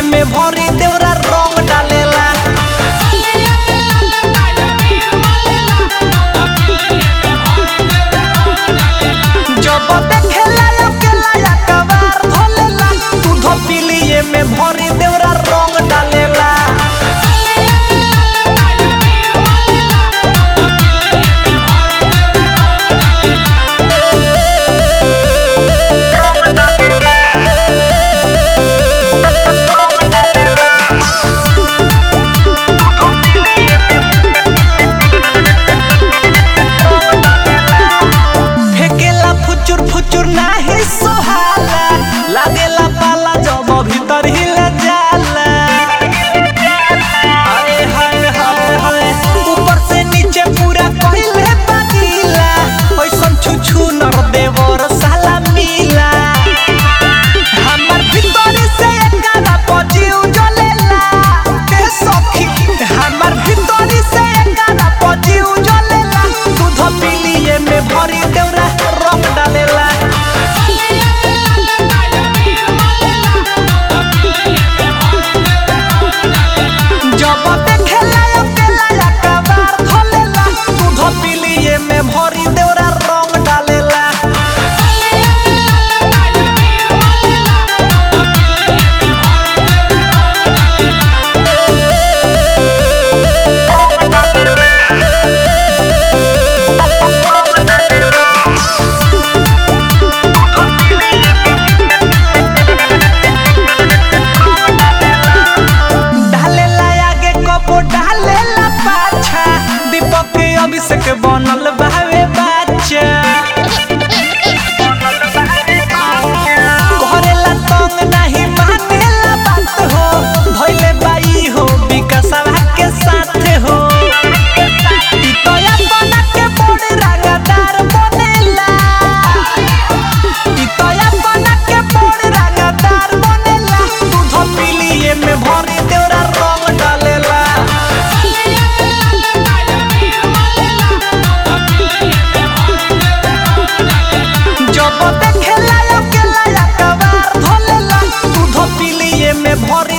में भरी देवरा रंग डालेला जब देखेला अकेला अकबार धोलेला दूध पिलिए में भरी देवरा रंग डालेला फेकेला फुचुर फुचुर नाही सोहाला लागेला पाला जब भीतर हिल जाला हाय हाय हाय हाय ऊपर से नीचे पूरा कहिले पानीला ओइसन छुछु नर देवर साला मिला हमर भीतर से एकरा पजीउ जलेला के सखी हमर भीतर से एकरा पजीउ जलेला दूध पिलिए में भरी देवरा रंग डालेला जब देखेला अकेला अकबार धोलेला दूध पिलिए में भरी देवरा रंग डालेला डालेला आगे कपो डालेला पाछा दीपक के अभिषेक बनल बावे बाचा करेला तंग नहीं मानेला बात हो धइले बाई हो विकासवा के साथ हो ई तो अपना के बड़ रंगदार बनेला ई तो अपना के बड़ रंगदार बनेला दूध पिलिए में भरी देवरा रंग डालेला जब देखेला अकेला अकबार धोलेला दूध पिलिए में भरी